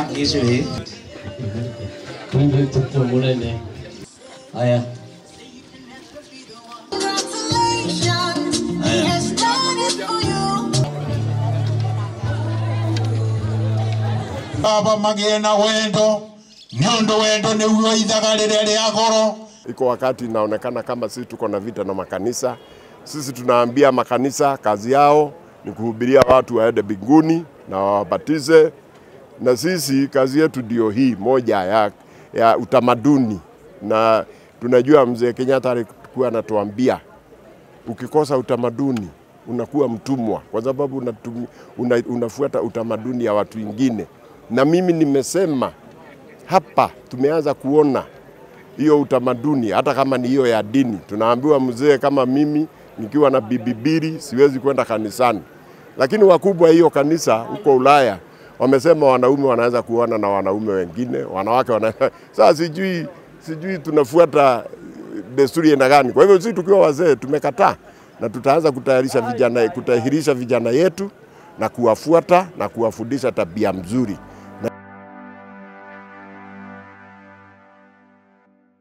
gicuri Kumbe tuko munene. Haya. baba magĩe na wendo nĩ ũndũ wendo nĩguo ithaga rĩrĩa rĩa goro iko wakati inaonekana kama sisi tuko na vita na makanisa. Sisi tunaambia makanisa kazi yao ni kuhubiria watu waende mbinguni na wawabatize, na sisi kazi yetu ndio hii moja ya, ya utamaduni, na tunajua mzee Kenyatta alikuwa anatuambia ukikosa utamaduni unakuwa mtumwa, kwa sababu unatumi, una, unafuata utamaduni ya watu wengine. Na mimi nimesema hapa tumeanza kuona hiyo utamaduni, hata kama ni hiyo ya dini. Tunaambiwa mzee kama mimi nikiwa na bibi mbili siwezi kwenda kanisani, lakini wakubwa hiyo kanisa huko Ulaya wamesema wanaume wanaweza kuona na wanaume wengine, wanawake wana... Sasa sijui sijui tunafuata desturi aina gani? Kwa hivyo sisi tukiwa wazee tumekataa na tutaanza kutayarisha vijana, kutahirisha vijana yetu na kuwafuata na kuwafundisha tabia mzuri.